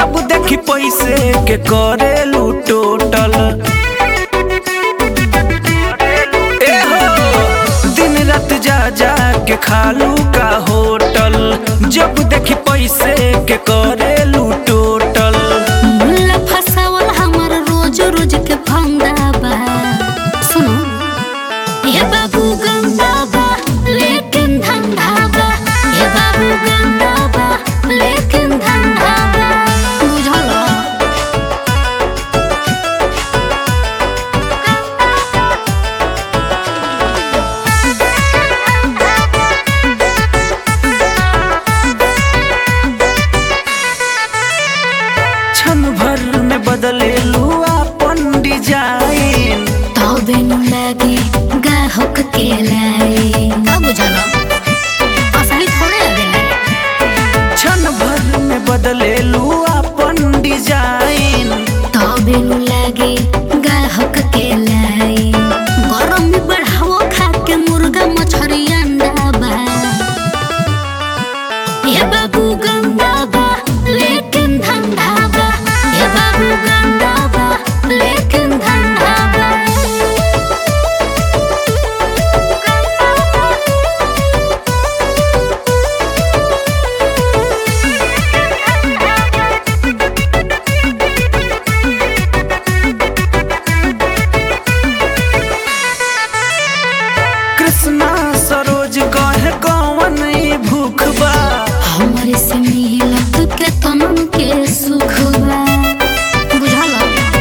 जब देखी पैसे के करेलू टोटल ए हो दिन रात जा जा के खालू का होटल जब देखी पैसे के करेलू टोटल मुल्ला फसावल हमर रोज रोज के फंदा बा सुनो ये बाबू गंदा बा लेकिन धंधा बा ये बाबू गंदा बा लेकिन धंधा बा बुझल क्षण भर में बदलेलू अपन डिजाइन तबे नु लागे गाहक के लाई का बुझल असली थोड़े लगेला क्षण भर में बदलेलू अपन डिजाइन तबे नु लागे गाहक के लाई गरम में बढ़ावो खा के मुर्गा मछरी अंडा बा ये बाबू गंदा बा लेकिन धंधा बा ये बाबू गंदा बा लेकिन धंधा बा कृष्णा सरोज कहे कौन ई भूख बा हमारे से मिलत के तमन के सुख बा बुझल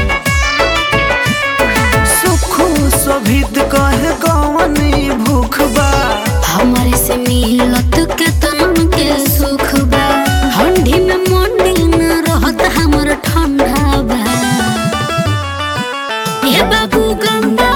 सुखू शोभित कहे कौन ई भूख बा हमारे से मिलत के तमन के सुख बा ठंडी में मंडी न रहत हमर ठंडा बा ये बाबू गंदा